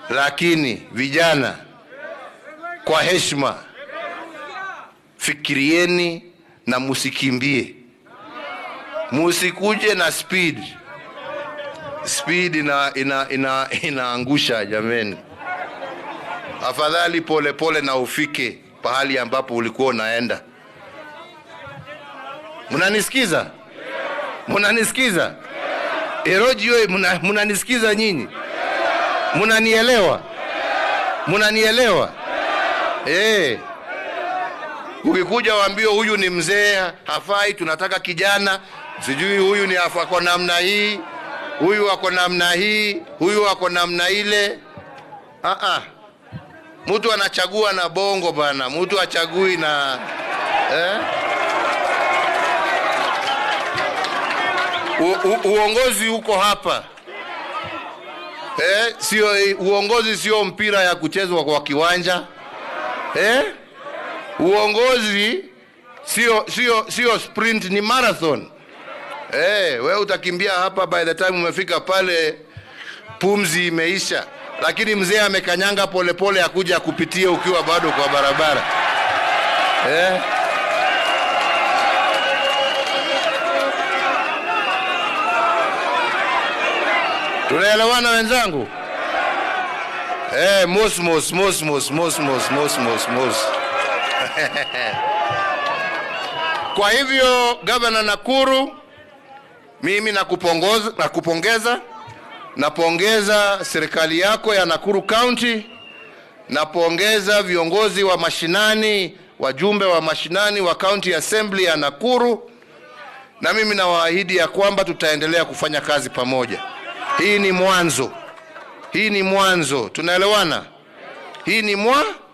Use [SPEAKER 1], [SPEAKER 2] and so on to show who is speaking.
[SPEAKER 1] lakini vijana, kwa heshima, fikirieni na musikimbie, musikuje na speed. Speed ina, ina, ina, inaangusha jameni. Afadhali pole pole na ufike pahali ambapo ulikuwa unaenda. Mnanisikiza? Mnanisikiza? Eroji oye, mna- mnanisikiza nyinyi? Mnanielewa? Mnanielewa? Eh. Ukikuja waambie huyu ni mzee hafai, tunataka kijana, sijui huyu ni afa- ako namna hii, huyu ako namna hii, huyu ako namna ile. Ah ah. Mtu anachagua na bongo bana, mtu achagui na eh? U, u, uongozi uko hapa eh? Sio uongozi, sio mpira ya kuchezwa kwa kiwanja eh? Uongozi sio sio sio sprint, ni marathon eh. We utakimbia hapa, by the time umefika pale pumzi imeisha, lakini mzee amekanyanga polepole akuja akupitie ukiwa bado kwa barabara eh? Tunaelewana wenzangu? Eh, mos mos mos mos mos mos mos mos mos. Kwa hivyo gavana Nakuru, mimi nakupongeza, nakupongeza, napongeza serikali yako ya Nakuru County, napongeza viongozi wa mashinani, wajumbe wa mashinani wa County Assembly ya Nakuru, na mimi nawaahidi ya kwamba tutaendelea kufanya kazi pamoja. Hii ni mwanzo, hii ni mwanzo, tunaelewana? Hii ni mwa